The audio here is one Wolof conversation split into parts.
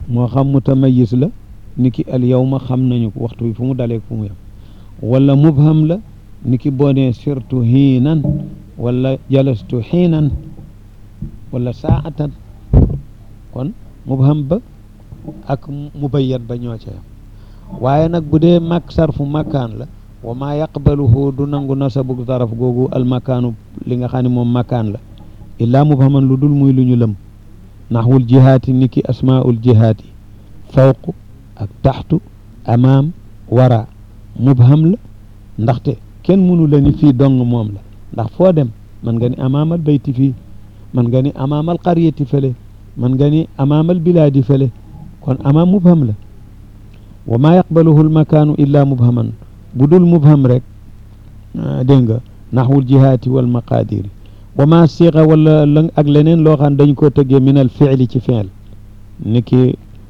moo xam mutamayis la ni ki al yawma xam nañu ko waxtu bi fu mu dalee fu mu yem wala mubham la ni ki boo nee sirtu hiinan wala jalastu xiinan wala saatan kon mubham ba ak mubayyat ba ñoo ca yam waaye nag bu dee mak sarfu makaan la wa maa yaqbaluhu du nangu nasabu zaraf googu almakaanu li nga xam ne moom makaan la illaa mubhaman lu dul muy lu ñu lëm naxwul jihaati ni ki asmaul jihaati fawq ak taxtu amaam wara mubham la ndaxte kenn mënu la ni fii dong moom la ndax foo dem man nga ni amaamal bayti fii man nga ni amaamal qaryati fële man nga ni amaamal bilaadi fële kon amaam mubham la wa maa yaqbaluhu almakaanu illa mubhaman bu dul mubham rek dégg nga naxwul jihaati wal maqaadiri wa maa siqa wala la ak leneen loo xam dañ koo tëggee min al fiili ci fiil ni ki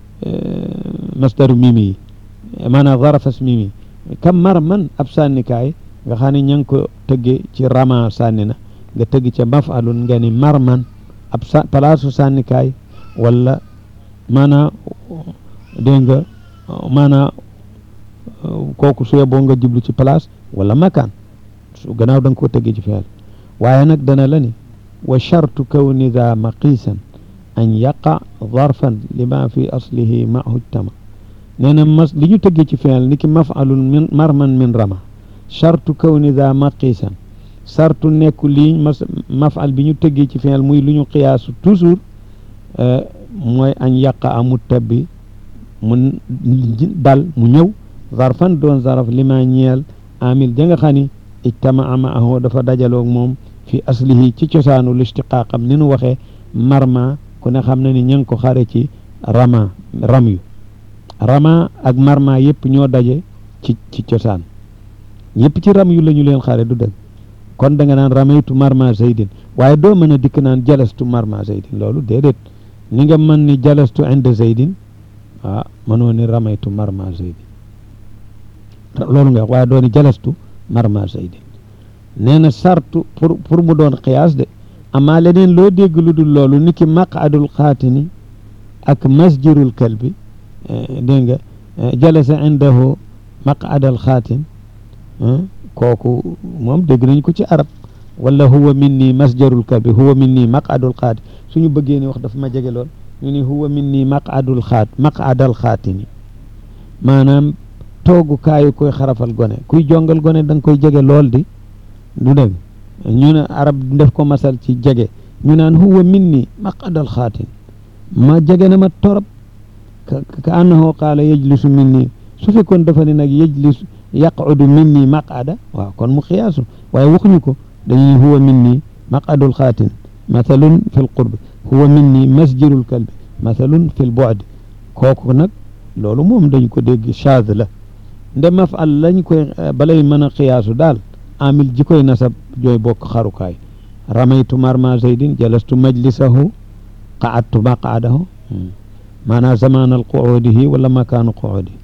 masdaru mimi yi maanaam zarafas mimi kam mar man ab sànnikaay nga xam ne ña ngi ko tëggee ci rama sànni na nga tëgg ca mafalun nga ni mar man ab sa palaasu sànnikaay wala maanaa dégg nga maanaa kooku su yeboo nga jublu ci place wala makaan su gannaaw da nga koo tëggee ci fiil waaye nag dana la ni wa chartu kawni daa maqiisan an yaqa zarfan lima fi aslihi mahu tama nee na mas li ñu tëggee ci fiil ni ki mafalun min marman min rama chartu kawni daa maqiisan sartu nekku lii mas mafal bi ñu tëggee ci fiil muy lu ñu qiyaasu toujours mooy añ yaqa amu tabbi mu dal mu ñëw zarfan doon zaraf lima ñeel amil ja nga xam ni ijtamaa maahu dafa dajaloog moom fi aslihi ci cosaanu listiqaaqam ni nu waxee marma ku ne xam na ni ña ngi ko xare ci rama ram yu rama ak marma yëpp ñoo daje ci ci cosaan yëpp ci ram yu la ñu leen xare du dëgg kon da nga naan ramaytu marma zaydin waaye doo mën a dikk naan jalastu marma zaydin loolu déedéet ni nga mën ni jalastu inda zaydin ah mënoo ni ramaytu marma zaydin loolu nga wax waaye doo ni jalastu marma zaydin nee na sartu pour pour mu doon xiyaas de amaa leneen loo dégg lu dul loolu ni ki maqadul xaatini ak masjirul kalbi dégg nga jalasa indahu maqadal xaatin kooku moom dégg nañ ko ci arab wala huwa minni masjarul kalbi huwa minni maqadul xaati suñu bëggee ni wax dafa ma jege lool ñu ni huwa minni maqadul xaat maqadal xaatini maanaam toogukaayu koy xarafal gone kuy jongal gone da nga koy jege lool di du dëgg ñu ne arab def ko masal ci jege ñu naan huwa minni maqadal xaatin ma jege na ma torop ka annahu qaala yajlisu minni su fekkoon dafa ne nag yajlisu yaqudu minni maqada waaw kon mu xiyaasu waaye waxuñu ko dañuy huwa minni maqadul xaatin mathalun fi l qurbi huwa minni masjirul kalbi mathalun fi l bu'di kooku nag loolu moom dañ ko dégg chaaz la nde mafal lañ koy balay mën a xiyaasu daal amil ji koy nasab jooy bokk xarukaay ramaytu marma zaydin jalastu majlisahu qaadtu maqaadahu maanaam zamaanal quudihi wala makaanu quudihi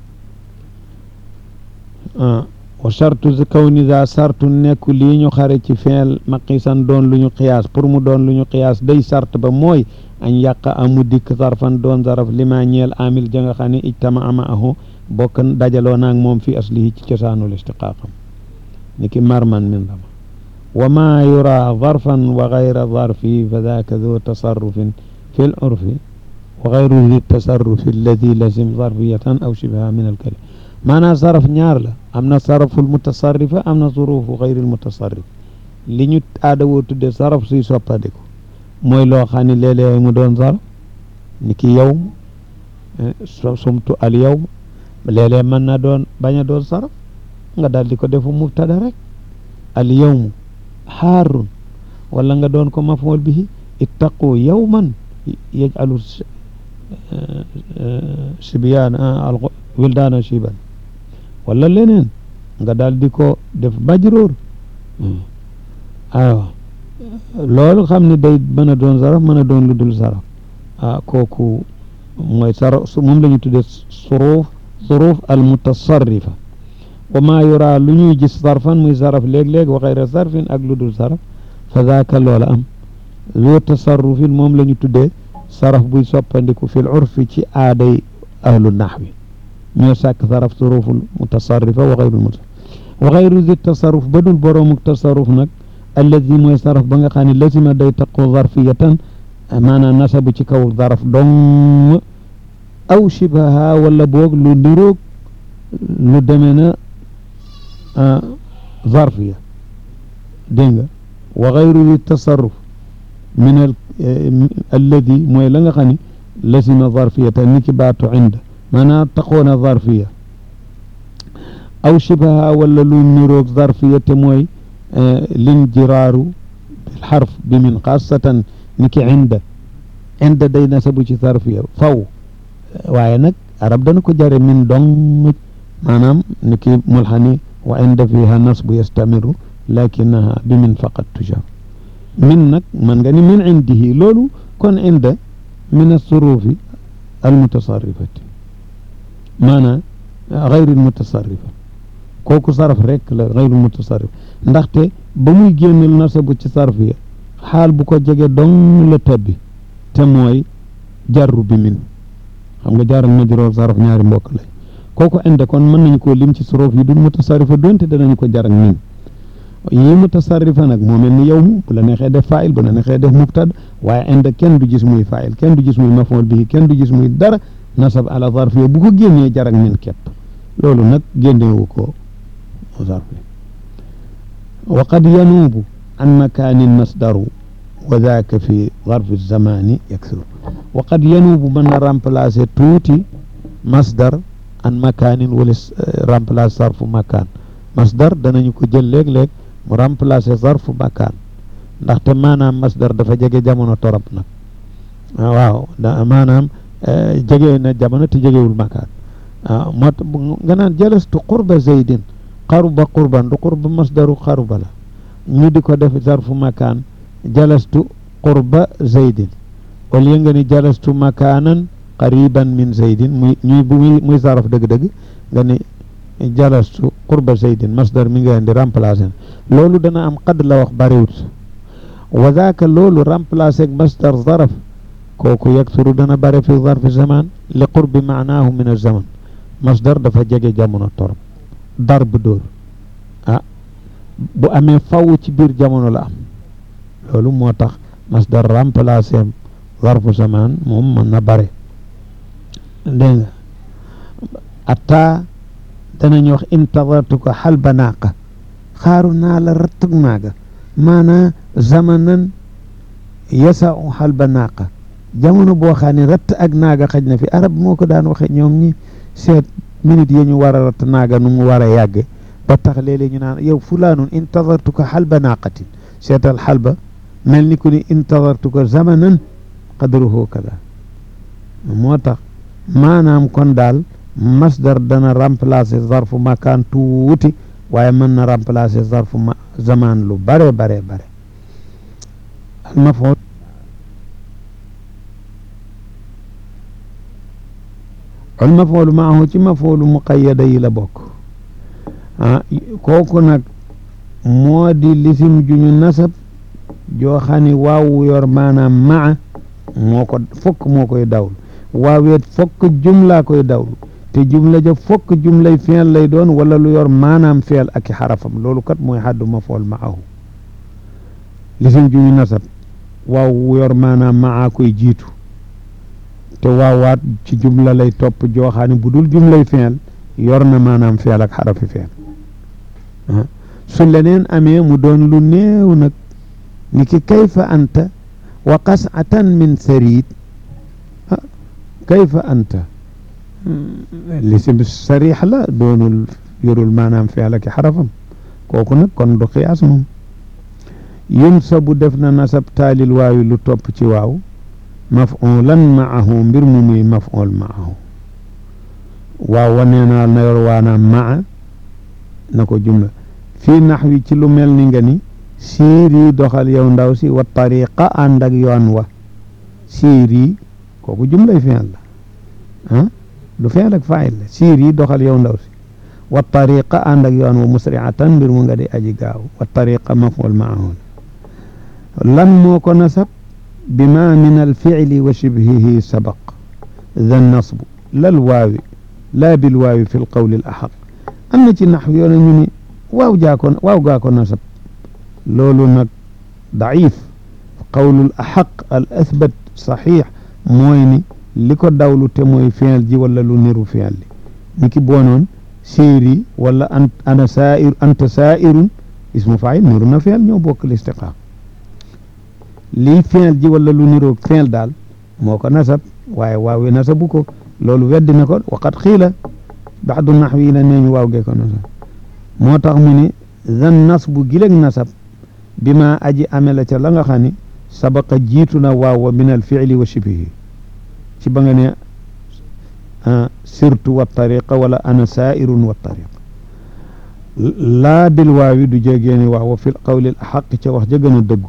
wa sartu kawni za sartu nekk lii ñu xare ci feel maqisan doon lu ñu xiyaas pour mu doon lu ñu xiyaas day sart ba mooy añ yàq amu dikk zarfan doon zaraf lima ñeel amil ja nga xam ne ijtama maahu bokk dajaloo naag moom fi aslihi ci cosaanul istiqaaqam ni ki marman min rama wa ma yura zarfan wa gayra zarfi fa daka du tasarrufin fi l urfi wa gayru di tasarrufi alladi lazim zarfiyatan aw shibha min alkalim maanaam saraf ñaar la am na saraful mutasarrifa am na zurufu gayril mutasarrif li ñu aada woo tudde saraf suy soppadiku mooy loo xam ne léeg-léeg mu doon saraf ni ki yawm sumtu al yawm léeg-léeg mën na doon bañ a doon saraf nga daal di ko defu mubtada rek al yawmu xaarun wala nga doon ko maf'ul bihi ittaqu yawman yaj'alu sibyaan wildaana shiban wala leneen nga daal di ko def majruur aywa loolu xam ne day mën a doon saraf mën a doon lu dul saraf ah kooku mooy saraf moom la ñu tuddee suruuf suruuf al mutasarrifa wa maa yura lu ñuy gis sarfan muy saraf léeg-léeg wa xayra sarfin ak lu dul saraf fa zaaka loola am loo tasarrufin moom la ñu tuddee saraf buy soppandiku fil urfi ci aaday ahlu naxwi ñoo sàkk saraf suruful mutasarrifa wa xayrul mutasarrif wa xayru zi tasarruf ba dul boroomu tasarruf nag alladi mooy saraf ba nga xam ne lazima day taqoo zarfiyatan maanaam nasabu ci kaw zaraf dong aw shibaha wala boog lu niroog lu demee na zarfiya dégg nga wa xayru zi tasarruf min al alladi mooy la nga xam ne lazima zarfiyatan ni ki baatu inda maanaam taqoona zarfiya aw shibaha wala lu niroog zarfiya te mooy linjiraaru bil xarf bi min xaasatan ni ki inda inda day nasabu ci zarfiya faw waaye nag arab dana ko jare min dong maanaam ni ki mulxani wa inda fiha nasbu yastamiru lakinaha bi min faqat tujar min nag man nga ni min indihi loolu kon inda min assurufi almutasarrifati maanaam xayril mutasarrifa kooku saraf rek la xayrul mutasarrif ndaxte ba muy génnal nasabu ci sarf ya xaal bu ko jege dong la tabbi te mooy jarru bi min xam nga jaar ak majruur saraf ñaari mbokk lay kooku inde kon mën nañu koo lim ci suruf yi dul mutasarrifa donte danañu ko jar ak min yi mutasarrifa nag moo mel ni yow mu bu la neexee def faayil bu la neexee def mubtada waaye inde kenn du gis muy faayil kenn du gis muy mafool bihi kenn du gis muy dara nasab ala zarf bu ko génnee jar ak min képp loolu nag génnewu ko zarf wa qad yanuubu an makaanin masdaru wa daaka fi zarfi zamani yaksuru wa qad yanuubu mën na remplacer tuuti masdar an makaanin wala remplacer zarfu makaan masdar danañu ko jël léeg-léeg mu remplacer zarfu makaan ndaxte maanaam masdar dafa jege jamono torop nag waaw da maanaam jege na jamono te jegewul makaan waaw moo tax nga naan jalastu qurba zaydin qaruba qurban du qurba masdaru qaruba la ñu di ko def zarfu makaan jalastu qurba zaydin au lieu nga ni jalastu makaanan qariban min zaydin muy ñuy bu muy zarf dëgg-dëgg nga ni jalastu qurba zaydin masdar mi nga indi remplacer loolu dana am qad la wax bariwut wa zaaka loolu remplacer masdar zarf kooku yaksuru dana bare fi zarfi zaman li qurbi maanaahu min az-zaman masdar dafa jege jamono torop darb dóor ah bu amee faw ci biir jamono la am loolu moo tax masdar remplacer zarfu zaman moom mën na bare dégg nga atta danañu wax intadartuka xalba naaqa xaaru naa la rattug naaga maanaa zamanan yasau xalba naaqa jamono boo xam ne ratt ak naaga xaj na fi arab moo ko daan waxe ñoom ñi seet minute yi ñu war a ratt naaga nu mu war a yàgge ba tax léeg-léeg ñu naan yow fulaanun intadartuka xalba naaqatin seetal xalba mel ni ku ni intadartuka zamanan qadruhu kada moo tax maanaam kon daal masdar dana remplacer zarfu makaan tuuti waaye mën na remplacer zarfu ma zaman lu bare bare bare al mafool al mafoolu maahu ci mafoolu muqayyada yi la bokk ah kooku nag moo di lisim ju ñu nasab joo xam ne waaw yor maanaam maa moo ko fokk moo koy dawlu waaweet fokk jumlaa koy dawlu te jumla ja fokk jumlay feel lay doon wala lu yor maanaam feel ak i xarafam loolu kat mooy xaddu mafool maahu lisim ju ñu nasab waaw yor maanaam maa koy jiitu te waawaat ci jumla lay topp jooxaani bu dul jumlay feel yor na maanaam feel ak xarafi feel su leneen amee mu doon lu néew nag ni ki kayfa anta wa qas'atan min sarid kayfa anta lisim sarix la doonul yorul maanaam feel ak xarafam kooku nag kon du xiyaas moom yunsabu def na nasab taalil waawi lu topp ci waaw mafulan maahu mbir mu muy maful maahu waaw wanee naa na yor waanaam maa na ko jumla fii naxwi ci lu mel ni nga ni siiri doxal yow ndaw si wa tariqa ànd ak yoon wa siiri kooku jumlay fi'l la ah du fi'l ak faa'il la siiri doxal yow ndaw si wa tariqa ànd ak yoon wa musri'atan mbir mu nga di aji gaaw wa tariqa maful maahu lan moo ko nasab bima min alficli wa shibhihi sabaq da nasbu lal waawi laa bil waawi fi lqawli al axaq am na ci nax yoona ñu ni waaw jaa ko waaw gaa ko nasab loolu nag daif qawlul axaq al athbat saxiix mooy ni li ko dawlu te mooy fiil ji wala lu niru fiil li ni ki boonoon séeri wala an ana saa'ir anta saa'irun ismu faayil niru na fiil ñoo bokk listiqaam lii fiil ji wala lu niroog fiil daal moo ko nasab waaye waaw wi nasabu ko loolu weddi na ko waqat xiila baxdu naxwi yi la nee ñu waaw gee ko nasab moo tax mu ni zan nasbu gileg nasab bi ma aji ame la ca la nga xam ni sabaqa jiitu na waaw wa min al fiili wa shibihi ci ba nga ne sirtu wa tariqa wala ana saa'irun wa tariqa laa bil waawi du jégeeni waaw wa fil qawli al axaq ca wax ja gën a dëggu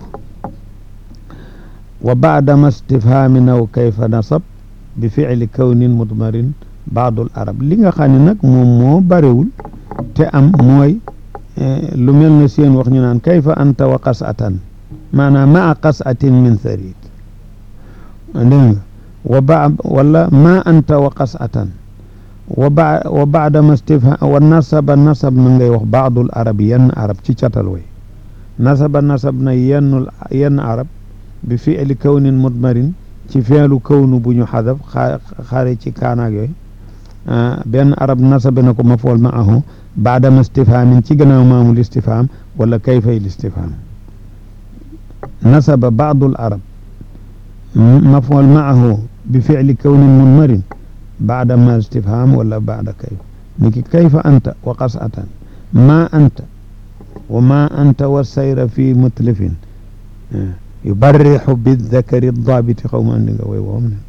wa baadama istifhaami naw kayfa nasab bi fiili kawnin mudmarin baadul arab li nga xam ne nag moom moo barewul te am mooy lu mel ne seen wax ñu naan kayfa anta wa qas'atan maanaam maa qas'atin min tharid dégg nga wa ba wala ma anta wa qas'atan wa ba wa baadama istifham wa nasaba nasab na ngay wax baadul arab yenn arab ci catal way nasaba nasab na yennul yenn arab bi fiili kawnin mudmarin ci feelu kawnu bu ñu xadaf xaare ci kaanaag yooyu benn arab nasabe na ko mafool maahu baadama istifhaamin ci gannaaw maamul istifhaam wala kayfay listifhaam nasaba baadul arab mafool maahu bi fiili kawnin mudmarin baadama istifhaam wala baada kayf niki kayfa anta wa qas'atan ma anta wa ma anta wa sayra fi mutlifin yubarrixu bidakari daabiti xaw ma andi nga way woom ne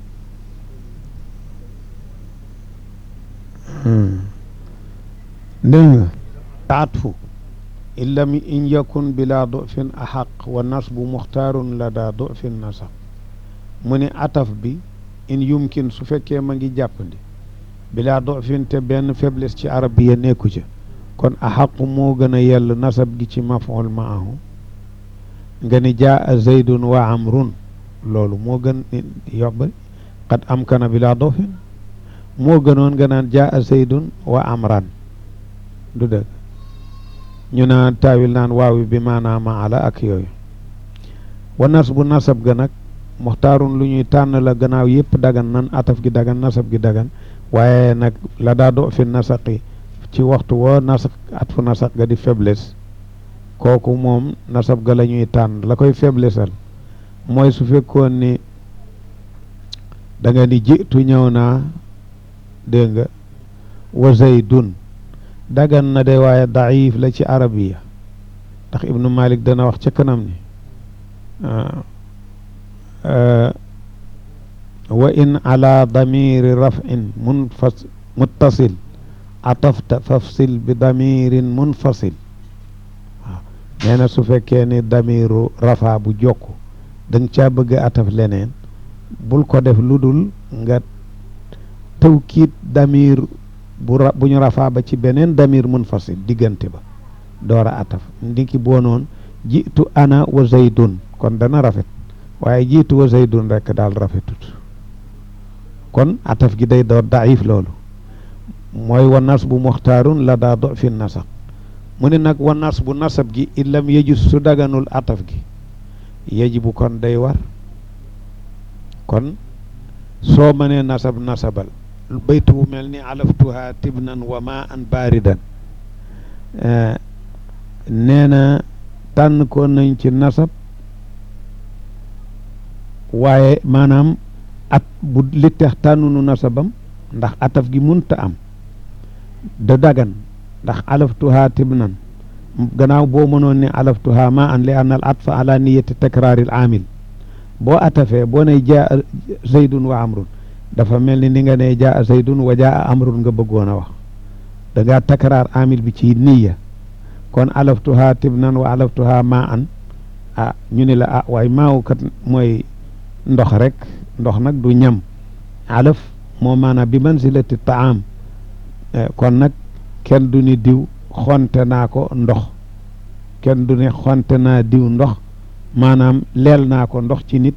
dégg nga taatfu in lam in yakun bila dufin axaq wa nasbu muxtaarun la daa dufin nasab mu ne ataf bi in yumkin su fekkee ma ngi jàppandi bila dufin te benn faiblesse ci arab bi ya nekku ca kon axaqu moo gën a yell nasab gi ci maful maahu nga ni jaa zaydun wa amrun loolu moo gën yobba qad amkana bila dofin moo gënoon nga naan jaa zaydun wa amran du dëgg ñu naan taawil naan waawi bi maanaa maala ak yooyu wa nasbu nasab ga nag muxtaarun lu ñuy tànn la gannaaw yëpp dagan nan ataf gi dagan nasab gi dagan waaye nag la daa do fi nasaqi ci waxtu woo nasaq at fu nasaq ga di faiblesse kooku moom nasab ga la ñuy tànn la koy faiblessal mooy su fekkoon ni da nga ni jitu ñëw naa dégg nga wa zaydun dagan na de waaye daif la ci arabiya ndax ibnu malik dana wax ca kanam ni wa in ala damiri rafin munfas muttasil atafta fafsil bi damirin munfasil waaw nee na su fekkee ni damiru rafa bu jokk da nga caa bëgg a ataf leneen bul ko def lu dul nga tawkiit damir bu ra bu ñu rafaa ba ci beneen damir munfasil diggante ba door a ataf ndiki boo noon jiitu ana wa zaydun kon dana rafet waaye jiitu wa zaydun rekk daal rafetut kon ataf gi day door daif loolu mooy wa nas bu muxtaarun la daa do fi nasaq mu ne nag wa nas bu nasab gi illam yejus su daganul ataf gi yejibu kon day war kon soo mënee nasab nasabal baytu bu mel ni alaftuha tibnan wa ma an baaridan nee na tànn ko nañ ci nasab waaye maanaam at bu li tax tànnunu nasabam ndax ataf gi munta am da dagan ndax alaftuha tibnan gannaaw boo mënoon ne alaftuha ma an li anna al atfa ala niyati takraaril amil boo atafee boo ne jaa zaydun wa amrun dafa mel ni ni nga ne jaa zaydun wa jaa amrun nga bëggoon a wax da ngaa takraar amil bi ci niya kon alaftuha tibnan wa alaftuha ma an ah ñu ne la ah waaye maaw kat mooy ndox rek ndox nag du ñam alaf moo maanaam bi manzilati taam kon nag kenn du ni diw xonte naa ko ndox kenn du ne xonte naa diw ndox maanaam leel naa ko ndox ci nit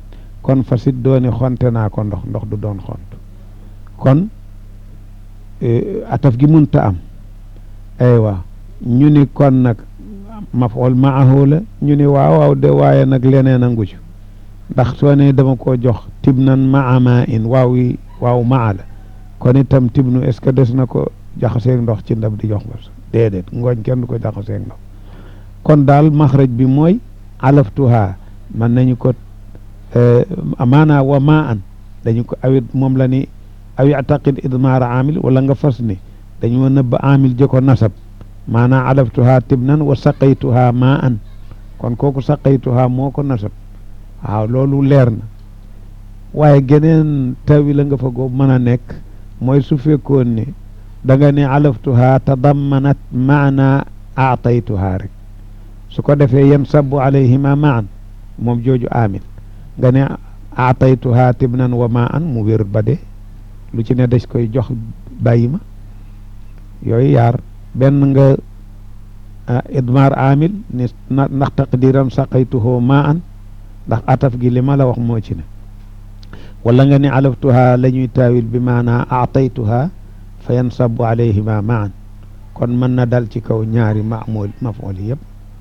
kon fasit dooni xonte naa ko ndox ndox du doon xont kon ataf gi munta am aywa ñu ni kon nag maf'ul maahu la ñu ni waaw waaw de waaye nag leneen a ngu ci ndax soo ne dama ko jox tibnan maa maa in waaw yi waaw maa la kon itam tibnu est ce que des na ko jaxaseeg ndox ci ndab di jox ba déedéet ngooñ kenn du ko jaxaseeg ndox kon daal maxraj bi mooy alaftuha mën nañu ko maanaa wa maa an dañu ko awit moom la ni aw yactaqid idmaara amil wala nga fas ni dañu ma nëbb amil jëko nasab maanaa alaftuha tibnan wa saqaytuha maa an kon kooku saqaytuha moo ko nasab waaw loolu leer na waaye geneen tawi la nga fa go mën a nekk mooy su fekkoon ne da nga ne alaftuha tadammanat maana aataytuha rek su ko defee yan sabu alayhima maan moom jooju amil nga ne aataytuha tibnan wa maa an mu wér ba de lu ci ne des koy jox bàyyi ma yooyu yaar benn nga idmar amil ni ndax taqdiram saqaytuhu maa an ndax ataf gi li ma la wax moo ci ne wala nga ne alaftuha la ñuy taawil bi maanaa aataytuha fa yansabu alayhima maan kon mën na dal ci kaw ñaari mamul maful yëpp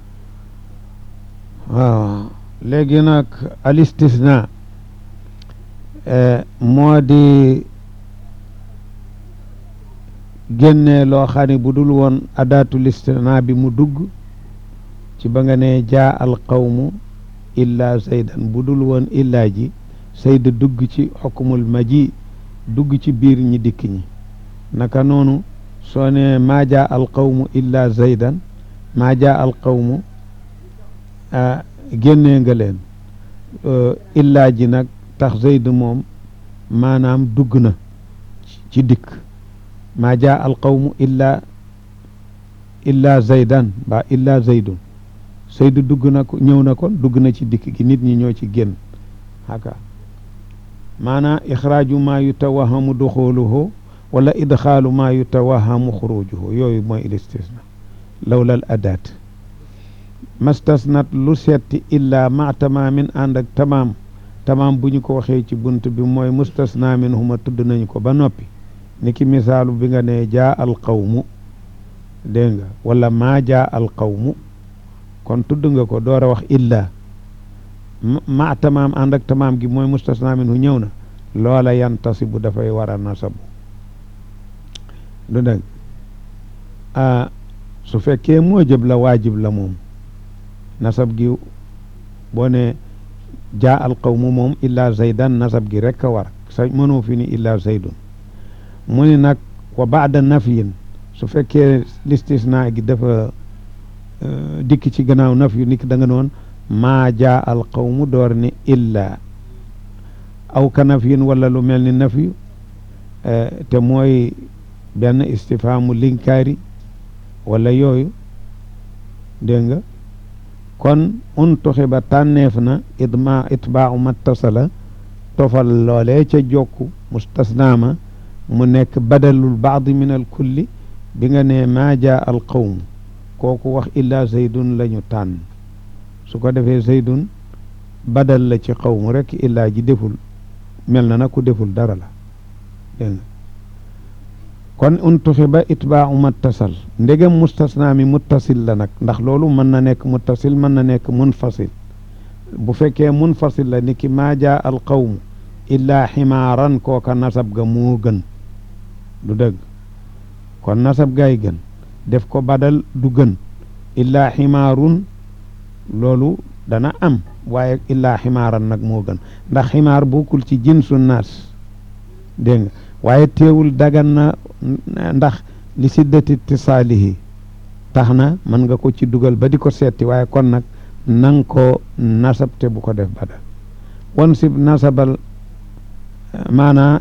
waaw léegi nag al istisna moo di génne loo xam ne bu dul woon adaatul istisna bi mu dugg ci ba nga ne jaa al qawmu illa zaydan bu dul woon illaa ji sayd dugg ci xukmul maji dugg ci biir ñi dikk ñi naka noonu soo ne maa jaa al qawmu illa zaydan maa jaa al qawmu génnee nga leen illaa ji nag tax zayd moom maanaam dugg na ci dikk maa jaa al qawmu illa illa zaydan ba illa zaydun sayd dugg na ko ñëw na kon dugg na ci dikk gi nit ñi ñoo ci génn haka maanaa ixraaju maa yutawahamu duxuluhu wala idxaalu maa yutawahamu xurujuhu yooyu mooy il istisna lawla al adaat mastasnat lu setti illaa ma tamaamin ànd ak tamaam tamaam bu ñu ko waxee ci bunt bi mooy mustasna min huma tudd nañu ko ba noppi ni ki misaalu bi nga ne jaa al qawmu dégg nga wala maa jaa al qawmu kon tudd nga ko door a wax illaa ma tamaam ànd ak tamaam gi mooy mustasna min hu ñëw na loola yantasibu dafay war a nasabu du dëgg ah su fekkee moojëb la waajib la moom nasab gi boo ne jaa al qawmu moom illa zaydan nasab gi rek a war sa mënoo fi ni illa zaydun mu ni nag wa baada nafyin su fekkee listisna gi dafa dikk ci gannaaw nafyu niki da nga noon maa jaa al qawmu door ni illa aw ka nafyin wala lu mel ni nafyu te mooy benn istifaamu linkaari wala yooyu dégg nga kon un tuxiba tànneef na idma itbaau mattasala tofal loolee ca jokku mustasnaama mu nekk badalul baadi min al kulli bi nga ne maa jaa al qawm kooku wax illaa zaydun la ñu tànn su ko defee zaydun badal la ci qawmu rek illaa ji deful mel na na ku deful dara la dégg nga kon untuxi ba itbaau mattasal ndegem mustasna mi muttasil la nag ndax loolu mën na nekk muttasil mën na nekk munfasil bu fekkee munfasil la ni ki maa jaa al qawmu illaa ximaaran kooka nasab ga moo gën du dëgg kon nasab gaay gën def ko badal du gën illaa ximaarun loolu dana am waaye illaa ximaaran nag moo gën ndax ximaar bokkul ci jinsu naas dégg nga waaye teewul dagan na ndax li siddati ittisaalihi tax na mën nga ko ci dugal ba di ko seeti waaye kon nag nang ko nasab te bu ko def badal wan sib nasabal maanaa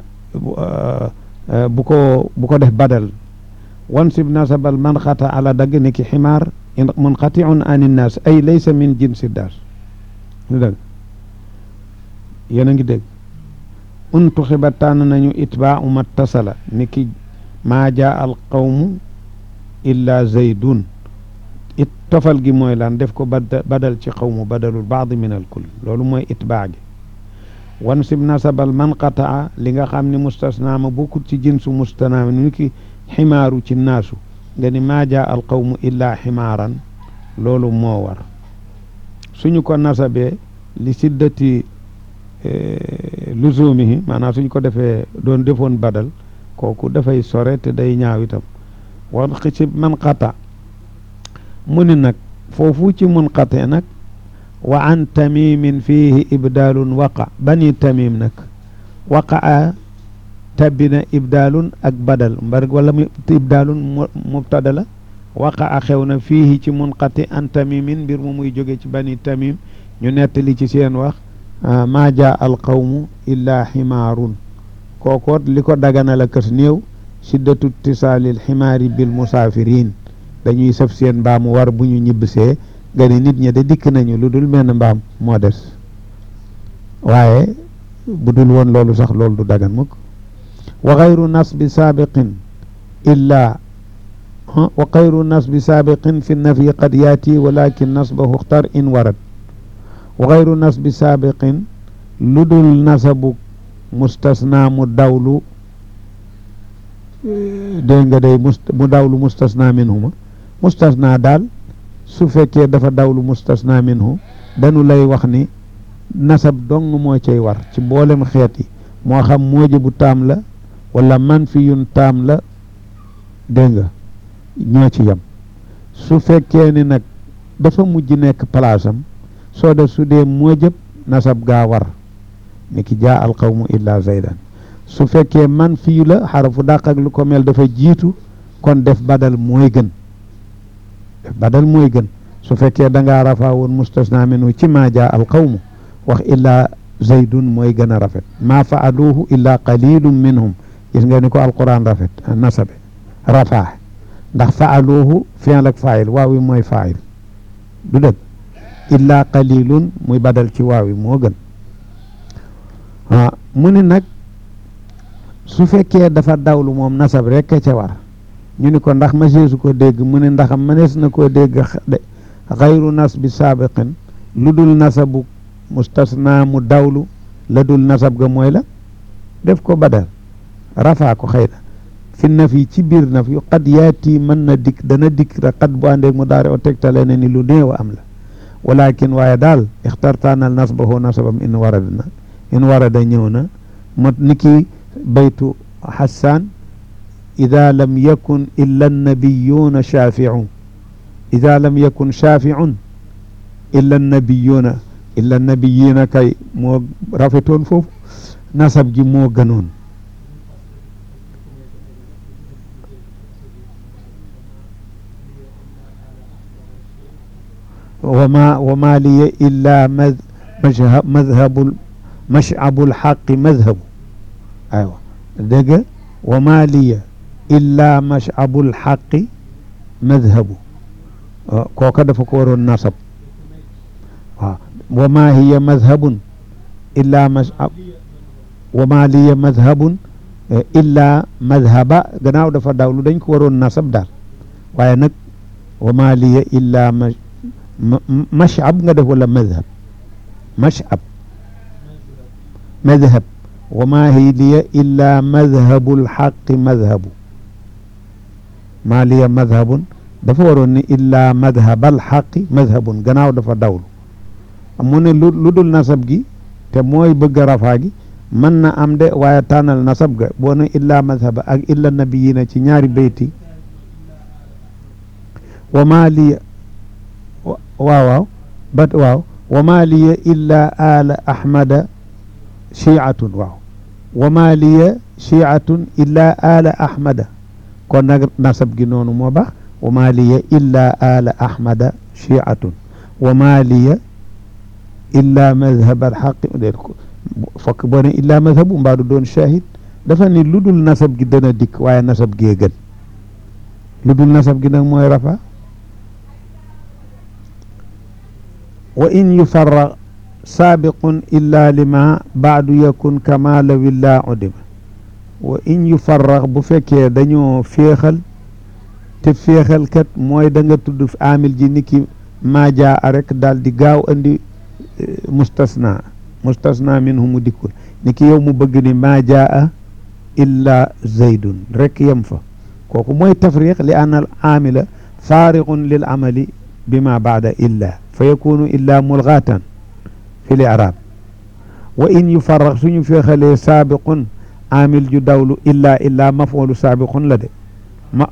bu ko bu ko def badal wan sib nasabal man xata ala dagg ni ki ximaar munqatiun ani naas ay laysa min jinsi daas lu dëgg yéen a ngi dégg untuxiba tànn nañu itbaau mattasala ni ki maa jaa al qawmu illa zaydun it tofal gi mooy lan def ko badal ci qawmu badalul baadi min al kull loolu mooy itbaa gi wansib nasabal man qataa li nga xam ne mustasnaa ma bokkut ci jinsu mustanaa ni ki ximaaru ci naasu nga ni maa jaa al qawmu illaa ximaaran loolu moo war suñu ko nasabee li siddati luzumihi maanaam suñ ko defee doon defoon badal kooku dafay sore te day ñaaw itam wan xisib man qata mu ni nag foofu ci mun qate nag wa an tamimin fiihi ibdaalun waqa bani tamim nag waqaa tabbina ibdaalun ak badal mbar wala mu ibdaalun mubtada la waqaa xew na fiihi ci munqati an tamimin mbir mu muy jóge ci bani tamim ñu nettali ci seen wax maa jaa al qawmu illaa ximaarun kookoot li ko dagana la kës néew siddatu tisaalil ximaari bil musaafirin dañuy sëf seen mbaamu war bu ñu ñibbisee nga ni nit ñi de dikk nañu lu dul menn mbaam moo des waaye bu dul woon loolu sax loolu du dagan mukk wa xayru nasbi saabiqin illaa wa xayru nasbi saabiqin fi nafi qad yaati walakin nasbahu xtar in warad wa xayru nasbi saabiqin lu dul nasabu mustasna mu dawlu dégg nga day mu dawlu mustasna minhuma mustasna daal su fekkee dafa dawlu mustasna minhu dañu lay wax ni nasab dong moo cay war ci mboolem xeet yi moo xam moojibu taam la wala man fi yun taam la dégg nga ñoo ci yem su fekkee ni nag dafa mujj nekk palaasam soo def su dee moojëb nasab gaa war ni ki jaa al qawmu illa zaydan su fekkee man fii la xarafu dàq ak lu ko mel dafa jiitu kon def badal mooy gën def badal mooy gën su fekkee da ngaa rafaa woon mustasna minhu ci maa jaa al qawmu wax illaa zaydun mooy gën a rafet maa faaluuhu illaa qalilum minhum gis nga ni ko alquran rafet nasabe rafaa ndax faaluuhu fi'l ak faayil waaw wi mooy faayil du dëgg illaa qalilun muy badal ci waaw wi moo gën ah mu ni nag su fekkee dafa dawlu moom nasab rek ca war ñu ni ko ndax maseesu ko dégg mu ne ndax mënees na koo dégg de xayru nas bi saabiqin lu dul nasabu mustasna mu dawlu la dul nasab ga mooy la def ko badal rafaa ko xëy na fi naf yi ci biir naf yu xat yaati mën na dikk dana dikk rek xat bu àndeeg mu daare o tegtale ne ni lu néew am la walakin waaye daal ixtartaanal nasbahu nasabam in warada na in warada ñëw na mo niki baytu xasaan ida lam yakun illa annabiyuuna shaafiun ida lam yakun shaafiun illa annabiyuuna illa annabiyina kay moo rafetoon foofu nasab gi moo gënoon wama wama liya illa madhabu mashabu lxaqi madhabu aywa dégg wama liya illa mashabu lxaqi madhabu kooka dafa ko waroon nasab waaw wama hiya madhabun illa mashab wama liya madhabun illa madhaba gannaaw dafa dawlu dañ ko waroon nasab daal waaye nag wama liya illa mashab nga def wala madhab mashab madhab wama hiya liya illa madhabu lxaqi madhabu ma liya madhabun dafa waroon ni illa madhabal xaqi madhabun gannaaw dafa dawlu mu ne lu lu dul nasab gi te mooy bëgg a rafaa gi mën na am de waaye tànnal nasab ga boo ne illa madhaba ak illa nabiyina ci ñaari bayti wa maa liya waaw waaw bat waaw wa maa liya illa ala ahmada chiatun waaw wa maa liya chiatun illa ala ahmada kon nag nasab gi noonu moo baax wa maa liya illa ala ahmada chiatun wa maa liya illa madhab alxaqi déet ko fokk boo ne illa madhabu mbaa du doon shahid dafa ni lu dul nasab gi dana dikk waaye nasab gee gën lu dul nasab gi nag mooy rafa wa in yufarra saabiqun illa lima baadu yakun kama law illa udima wa in yufarra bu fekkee dañoo féexal te féexal kat mooy da nga tudd amil ji niki maajaa rek daal di gaaw andi mustasna mustasna minhu mu dikkul ni ki yow mu bëgg ni maa jaa illa zaydun rek yem fa kooku mooy tafriq li anna al aamila faariqun lil amali bima baada illa fa yakunu illa mulgaatan fi l i'raab wa in yufarraq suñu feexalee saabiqun aamil ju dawlu illa illa maf'ulu saabiqun la de ma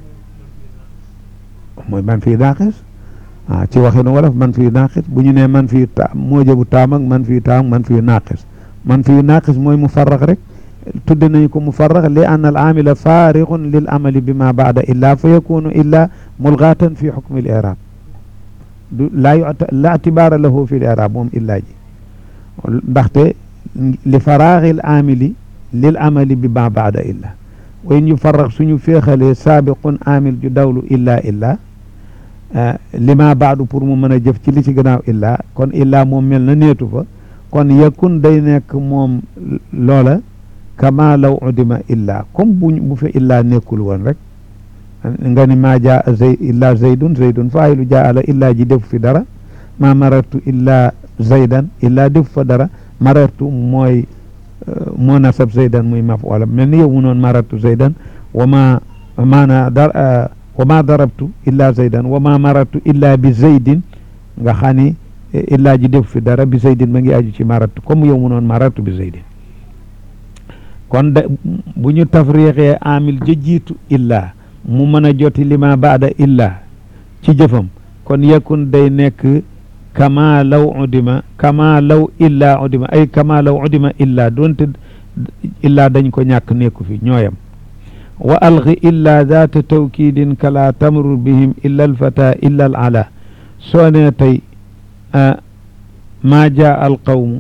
mooy man fii naaqis ah ci waxinu wolof man fii naaqis bu ñu nee man fii ta moojabu taam ak man fii taam man fii naaqis man fii naaqis mooy mufarraq rek tudde nañu ko mufarraq li anna al aamila faariqun lil amali bima baada illa fa yakunu illa mulgaatan fi xukmi al i'raab du laa yuta la itibaara lahu fi l i'raab moom illaa ji ndaxte li faraaxil aamili lil amali bi ma baada illa wa in yufarraq suñu féexalee saabiqun aamil ju dawlu illa illa li ma baadu pour mu mën a jëf ci li ci gannaaw illa kon illa moom mel na neetu fa kon yakun day nekk moom loola kama law udima illa comme bu bu fe illa nekkul woon rek nga ni maa jaa zay illa zaydun zaydun faayilu jaa ala illa ji def fi dara ma marartu illa zaydan illa def fa dara marartu mooy moo nasab zaydan muy maf wala mel ni yow mu noon marartu zaydan wa ma maana dar wa ma darabtu illa zaydan wa ma marartu illa bi zaydin nga xam ni illa ji def fi dara bi zaydin ma ngi aju ci marartu comme yow mu noon marartu bi zaydin kon da bu ñu tafriixee amil ja jiitu illa mu mën a joti lima baada illa ci jëfam kon yakun day nekk kama law udima kama law illa udima ay kama law udima illa doonte illa dañ ko ñàkk nekku fi ñooyam wa algi illa zaata tawkidin kala tamrur bihim illa alfata illa al ala soo ne tey maa jaa al qawmu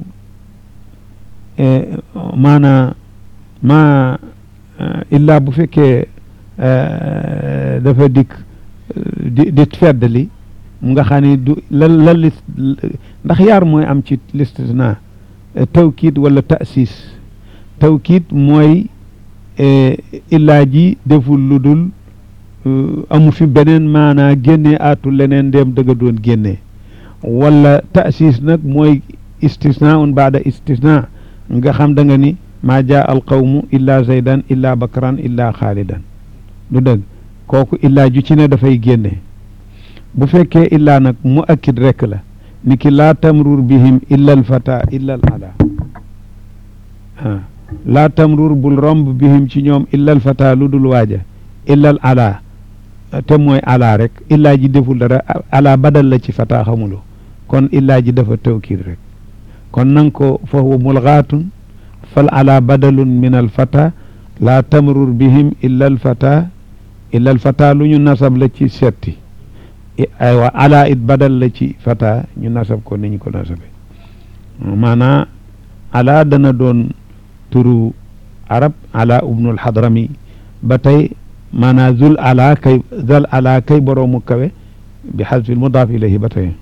maana ma illa bu fekkee dafa dikk di di feddali mu nga xam ne du lan lan lis ndax yaar mooy am ci listisna tawkiid wala tasis tawkiid mooy illaa ji deful lu dul amu fi beneen maanaa génnee aatu leneen ndéem dëgga doon génnee wala tasis nag mooy istisna un baada istisna nga xam da nga ni maa jaa al qawmu illa zaydan illa bakran illa xaalidan du dëgg kooku illaa ju ci ne dafay génne bu fekkee illaa nag mu akkid rekk la ni ki laa tamrur bihim illa al fata illa al ala ah laa tamrur bul romb bihim ci ñoom illa al fata lu dul waaja illa al ala te mooy ala rek illaa ji deful dara ala badal la ci fata xamuloo kon illaa ji dafa tawkiid rek kon nang ko fa huwa mulgaatun fal ala badalun min al fata laa tamrur bihim illa al fata illa al fata lu ñu nasab la ci setti aywa ala it badal la ci fata ñu nasab ko ni ñu ko nasabe maanaa ala dana doon turu arab ala ubnul hadrami ba tey maanaa zul ala kay zal ala kay boroomu kawe bi xasfil mudaaf ilayhi ba tey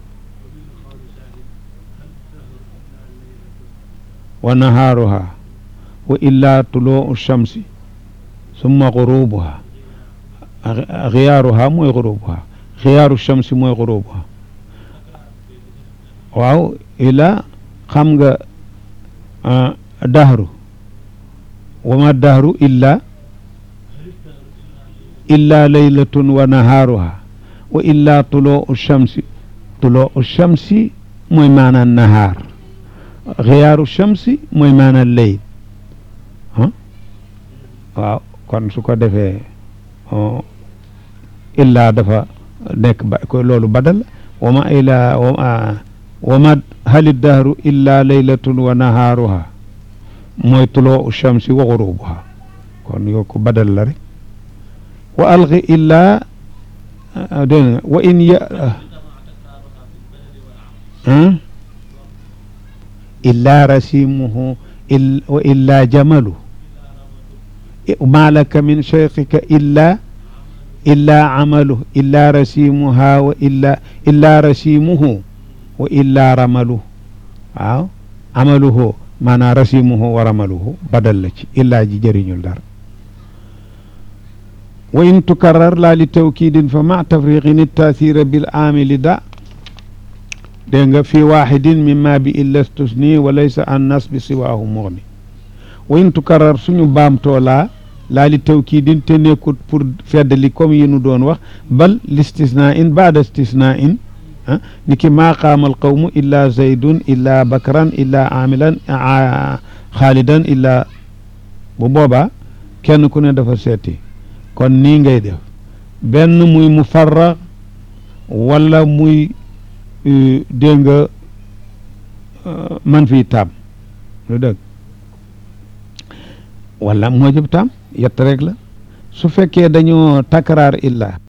wa nahaaruha wa illa tuluu shamsi summa gurubuha xiyaaruha mooy gurubuha xiyaaru shamsi mooy gurubuha waaw ila xam nga dahru wa ma dahru illa illa laylatun wa nahaaruha wa illa tuluu shamsi tuluu shamsi mooy maanaan nahaar xiyaaru shamsi mooy maanaam leyl waaw kon su ko defee illaa dafa nekk ba ko loolu badal wa ma ila wa ma hali dahru illa laylatun wa nahaaruha mooy tuloo shamsi wa gurubuha kon yoo ko badal la rek wa algi illaa dégg wa in ya illaa rasimuhu wa illaa jamalu ma laka min cheikhika illa illaa amalu illaa rasimuha wa illa illaa rasimuhu wa illaa ramalu waaw amaluhu maanaa rasimuhu wa ramaluhu badal la ci illaa ji jëriñul dara wa in tukarrar laa li tawkidin fa ma tafriqin taasira bil aamili da dégg nga fi waxidin mimma bi illa stusni wa laysa an nas bi siwaahu muxni wa in tukarrar suñu baamtoo laa laa li tawkiidin te nekkut pour feddali comme yi nu doon wax bal listisna in baada istisna in ah ni ki maa qaama al qawmu illa zaydun illa bakran illa amilan xaalidan illa bu boobaa kenn ku ne dafa seeti kon nii ngay def benn muy mufarra wala muy dégg nga man fii taam lu dëgg wala moo jëb taam yett rek la su fekkee dañoo takraar illa